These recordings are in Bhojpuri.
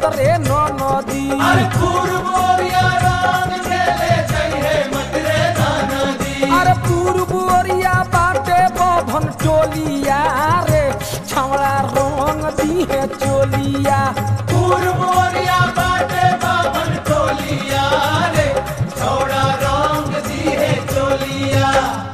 मतरे न नदी अरे पूर्व ओरिया रंग खेले जइहे मतरे नाना दी अरे पूर्व ओरिया बाटे बभन टोलिया रे छमड़ा रंग दिहे चोलिया पूर्व ओरिया बाटे बाबन टोलिया रे छोड़ा रंग दिए चोलिया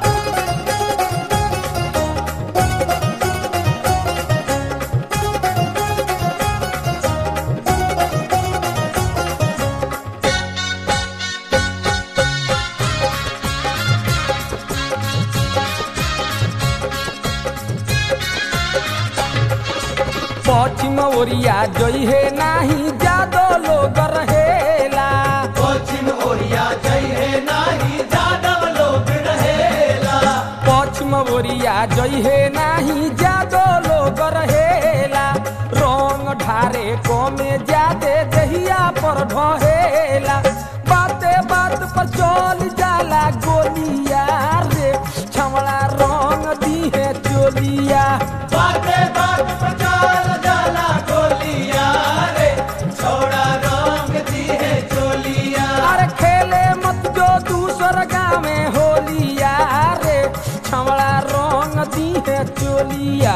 पश्चिम ओरिया जइहे नाही जादो लोग रहेला पश्चिम ओरिया जइहे नाही जादव लोग रहेला पश्चिम ओरिया जइहे नाही जादो लोग रहेला रंग ढारे कमे जादे दहिया पर ढहेला बाते बात पर चल जाला गोलिया रे छमड़ा रंग दिहे चोलिया बाते बात पचाल जाला गोलिया रे छोड़ा रंग दिए चोलिया अरे खेले मत जो दूसर गाँव में होलिया रे छमड़ा रंग दिहे चोलिया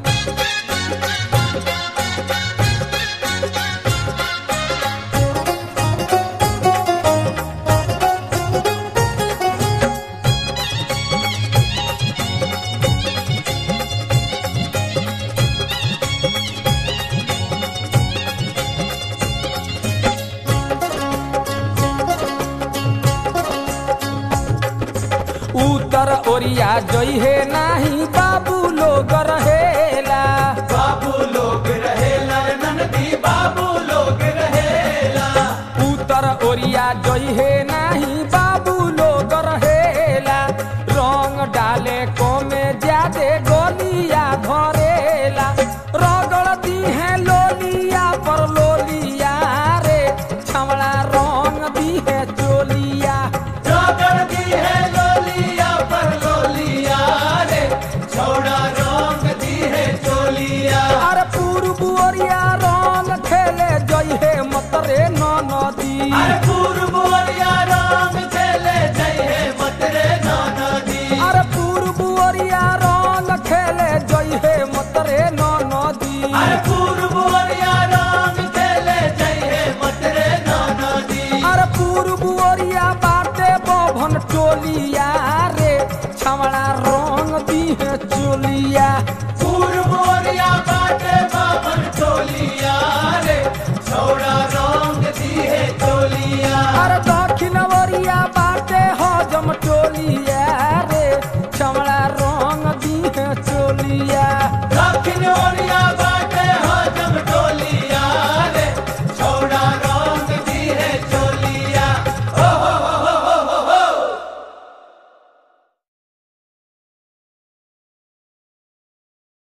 उत्तर ओरिया जइहे नाही बाबू लोग रहेला बाबू लोग रहेला रे ननदी बाबू लोग रहेला उत्तर ओरिया जइहे नाही बाबू लोग रहेला रंग डाले कमे ज्यादे गोलिया धरेला रगड़ दिहे लोलिया पर लोलिया रे छमड़ा रंग दिहे चोलिया रगड़ दी है लोलिया पर लोलिया रे छोड़ा रंग दी है चोलिया अरे पूर्व ओरिया रंग खेले जइहे मतरे न नदी अरे पूर्व ओरिया रंग खेले जइहे मतरे नाना दी अरे पूर्व ओरिया रंग खेले जइहे मतरे न नदी अरे पूर्व ओरिया रंग खेले जइहे मतरे नाना दी अरे पूर्व ओरिया बाटे बभन टोलिया रे छमड़ा रंग दिहे चोलिया पूर्व ओरिया बाटे बाबन टोलिया रे छोड़ा रंग दी है चोलिया अरे दक्षिण ओरिया बाटे हजम टोलिया रे छमड़ा रंग दिहे चोलिया दक्षिण ओरिया